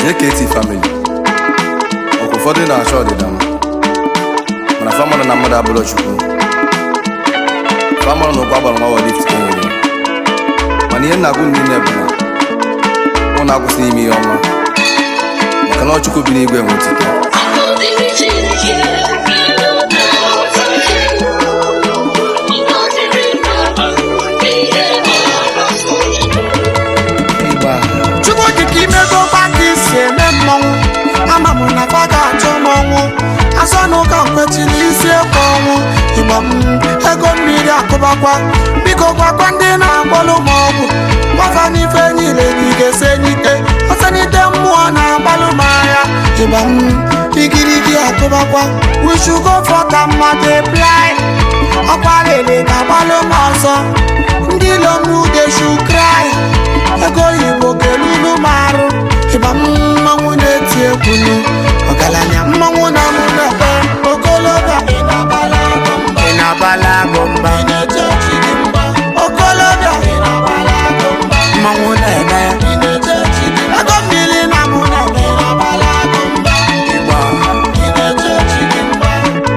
JKT family ọkwa ụfọdụ na-achọ ọdịda m mana famọnụ na mmadụ abụrụ chukwu famọnụ na ụkwa gbara nwa lift ka enwere mana ihe nna-agụ niile bụ na ụnụ akwụsịghị ime ihe ọma maka na ọ chukwu bi n'igwe nwe otito ịgba chukwu dịka imego gbaka isi eme mmọnwụ ama m na fa ga-achọ mmọnwụ asọ na ụka kwechiri isi ekwe ọnwụ igba m ego mmiri akụbakwa biko gwakwa ndị na-agbalụ m ọgwụ gwafa n'ife niile na igese n'ite ọsanite mmụọ na-agbalụ m agha ịgba m igirigi akụbakwa wishugo fọta mmadụ eplai ọkwa lele ga-agbalụ m ọzọ ndị lomugeshu krai ego oyibo kelulu m arụ ịba m mmanwụ na-eti egwulu ọgaranya mmanwụ na mụ na-ebe okolobịa ị na-abala agụ mba ị na-abala agụ mba ị na-eche chi gị mba okolobịa ị na-abala agụ mba mmanwụ na-eme ị na-eche chi gị mba ego mmiri na mụ na-ebe ị na-abala agụ mba ịgba ị na-eche chi gị mba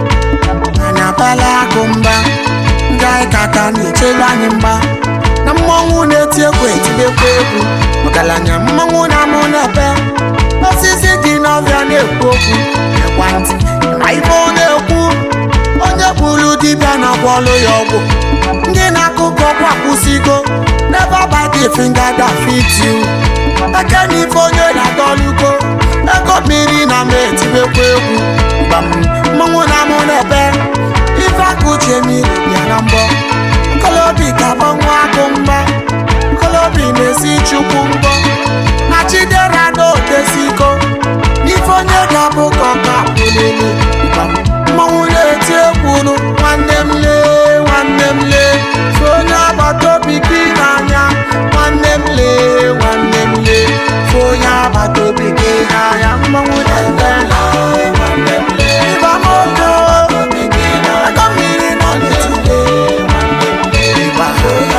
ị na-abala agụ mba ndị anyị kaka na-echelu anyị mgba na mmọnwụ na-eti egwu etibekwa egwu ọgaranya mmọnwụ na-amụ n'ebe osisi dị n'ọbịa na-ekwu okwu ekwentị ma ife ọ na-ekwu onye gburu dibịa na-agwọlụ ya ọgwụ ndị na-akụkọ ọgwụ akwụsịgo never bite the finger that fit you eke na ife onye na-adọlugo ego mmiri na m etibekwa egwu gbam mmọnwụ na-amụ n'ebe ife akụche mmiri bịa na mbọ kolobi ga-agbanwe agụ mgba kolobi na-esi chukwu mbọ na chidera n'otesiko n'ife onye ga-abụ ka ọ ga-abụlili mmanwụ na-eti egwuru nwanne m lee nwanne m lee fe onye agbata obi gị n'anya nwanne m lee nwanne m lee fe onye agbata obi gị n'anya mmanwụ na-eme ịba moto ego mmiri nọ n'etiti ịba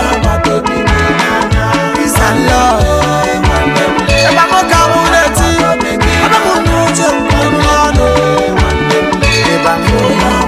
Peace and love. Ebe m ka mụ na-eti, ebe mụ na-uche mkpụrụ ọnụ. Ebe mụ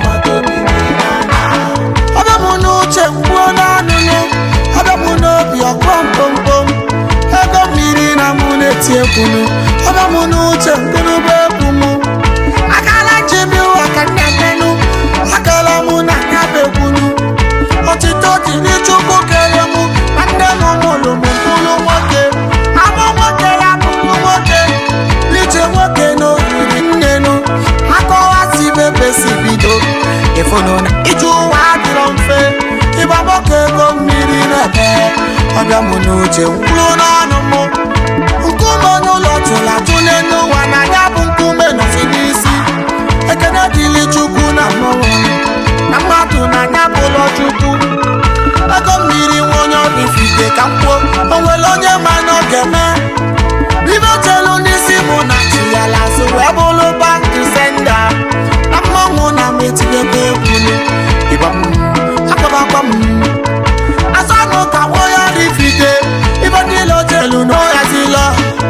ebe mụ na-uche mkpụrụ n'ọnụ nụ, ebe mụ n'obi ọkpọ mkpomkpom. Ego mmiri na mụ na-eti egwu nụ, ebe mụ na-uche mkpụrụbe egwu mụ. Akala njem ụwa ka nna menụ, akala mụ na anya bụ egwu nụ. Otito dị n'Chukwu kere mụ na nne m mụrụ m mkpụrụ nwoke abụ nwoke ya bụrụ nwoke ije nwoke n'oriri nnenu akọwasị bebe si bido ịfụnụ na ije ụwa adịrọ mfe ịgba nwoke ego mmiri na-ebe ọbịa mụ n'uche mkpụrụ n'ọnụ mụ nkume n'ụlọ tụla tụle n'ụwa na ya bụ nkume nọzi n'isi ekene dịrị Chukwu na mmụọ na mmadụ na anya bụ ụlọ Chukwu ego mmiri nwa onye ọbụ ifite ka m kwuo o nwere onye ma na ọ ga-eme ibe chelu n'isi mụ na chi ya lazụ wee bụrụ back to sender na mmanwụ na m etinyekwa egwu ịgba m akpabakwa m asanụ ka nwa onye ọbụ ifite ibe niile o chelu na ọ yazila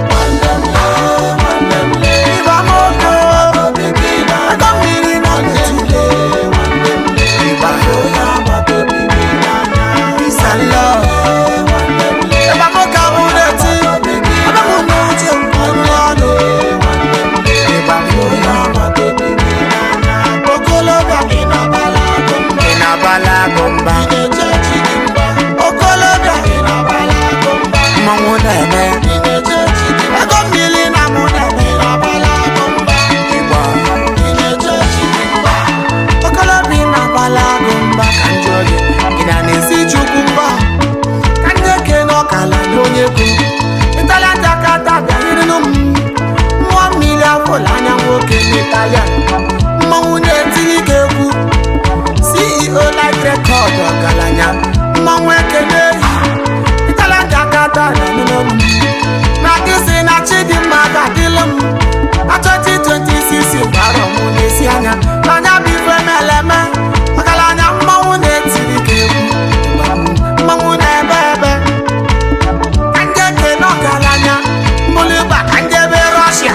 ịgba m ogo ego mmiri nọ n'etiti ịgba peace and love. Ebe m ka mụ na-eti, ebe mụ na-uche mkpụrụ ọnụ. Ịba mụ Okolobịa ị na-abala agụ mba. Ị na-abala agụ mba. Ị na-eche chi gị mba. Okolobịa ị na-abala agụ mba. Mmanwụ na-eme. Ị na-eche chi gị mba. Ego mmiri na mụ na-eme. Ị na-abala agụ mba. Ịgba. Ị na-eche chi gị mba. Okolobịa ị na-abala agụ mba. Ka m jụọ gị, ị na na-esi Chukwu mba? ka ndị ekene ọkala na onye ego ịtalata aka tabịa rịrịnụ m mmụọ mmiri afọla anya nwoke n'ịta ya mmanwụ na-etinye ike egwu ceo light record ọgaranya mmanwụ ekene ehi ịtalata aka tabịa rịrịnụ m na kịsị na chidimma ga-adịlụ m na 2026 gbara mụ n'ezi anya n'anya bụ ife meleme ọgaranya mmanwụ na-etiri ike egwu mmanwụ na-ebe ebe ka ndị ekene ọgaranya mbụlụ ịgba ka ndị ebe rọshia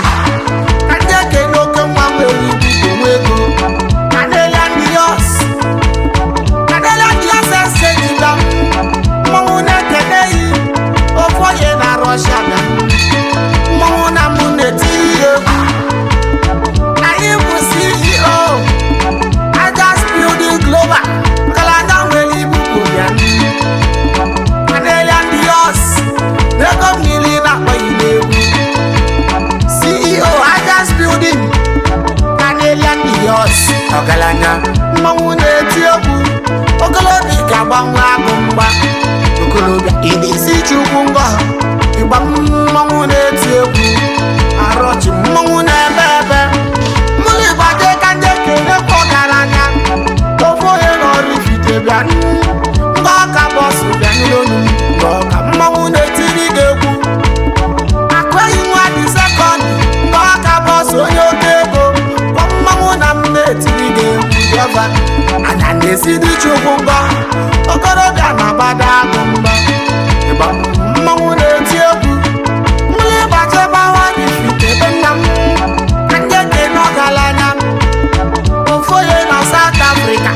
ọgaranya mmanwụ na-eti egwu ogolobi ga-agbanwe agụ mgba okolobịa ị na-esi chukwu ngọ ịgba mmanwụ na-eti egwu arọchi mmanwụ na-ebe ebe mmụlụ ịgbade ka ndị kelekwa ọgaranya ofe onye n'ọrụ ifite bịa ngwa ọka bọsụ bịa n'olu ngwa ọka mmanwụ na-etiri gị egwu akweghị nwa dị sekọndị ngwa ọka bọsụ onye oke ego kwa mmanwụ na m na-etiri gị egwu jọba anya na-esi dị chukwu ngọ okorobịa na-agbada agụ mgba ịgba mmanwụ na-eti egwu mmiri gbachebe dị ifite ebe nna m ka ndị kene ọgaranya ofu onye na South Africa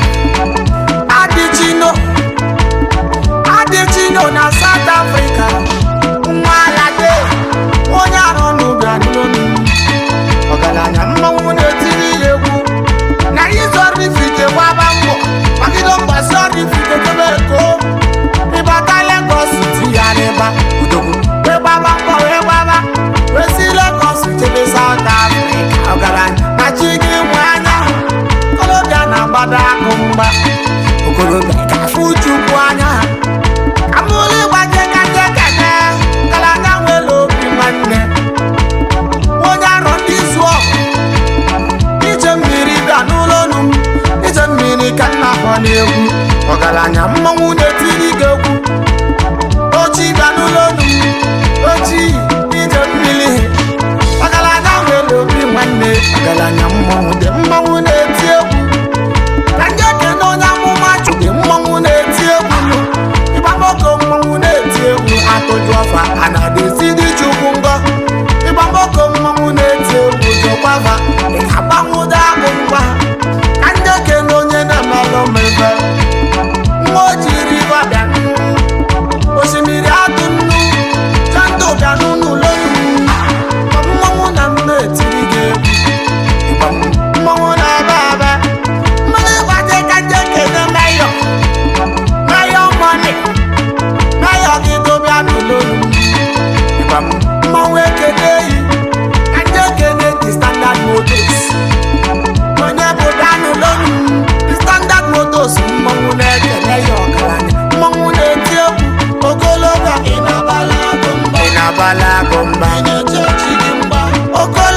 adịchino adịchino na South Africa nwa alade onye arụ n'ụbịa n'olu ọgaranya mmanwụ na-etiri ya egwu na ịzọrọ ifite gbaba mbọ magide mgbasi ọrụ ifite kebe eko ịbata Lagos tigharịba odogwu wee gbaba mbọ wee gbaba wee si Lagos jebe South Africa ọgaranya na chi gị nwe anya okorobịa na-agbado akụ mgba okorobịa ga-afụ chukwu anya amụlụ ịgbaje kaje kene ngalanya nwere obi nwanne onye arọ ndị zụọ ije mmiri bịa n'ụlọ ọnụ m ije mmiri ka nna akpọ n'egwu ọgaranya mmanwụ na-etiri gị egwu ochi bịa n'ụlọ ọnụ m ochi ije mmiri ọgaranya nwere obi nwanne ọgaranya mmanwụ dị mmanwụ na-eti egwu ka ndị ekene onye amụma chụdị mmanwụ na-eti egwu nụ ịgbamoko mmanwụ na-eti egwu atụjụ ọfa a na-adịzi dị chukwu ngọ ịgbamoko mmanwụ na-eti egwu jọkwava ị ga-agbanwụdo agụ ngwa ka ndị ekene onye na-emelụ mmebe nwa o jiri ịgba bịa nụ osimiri adụ nnu jandụ bịa n'ụlọ mmanwụ na m na-etiri gị egwu ịgba mmanwụ na-ebe ebe mmanụ ịgbaje ka ndị ekene meyọ meyọ mọni meyọ gị dobịa n'ụlọolu ịgba mmanwụ ekene yi ka ndị ekene dị standard motos onye bụ bịa n'ụlọolu standard motos mmanwụ na-ekene ya ọgaranya mmanwụ na-eti egwu ogologo ị na-abala agụ mba ị na-abala agụ mba ị na-eche chi gị mgba oke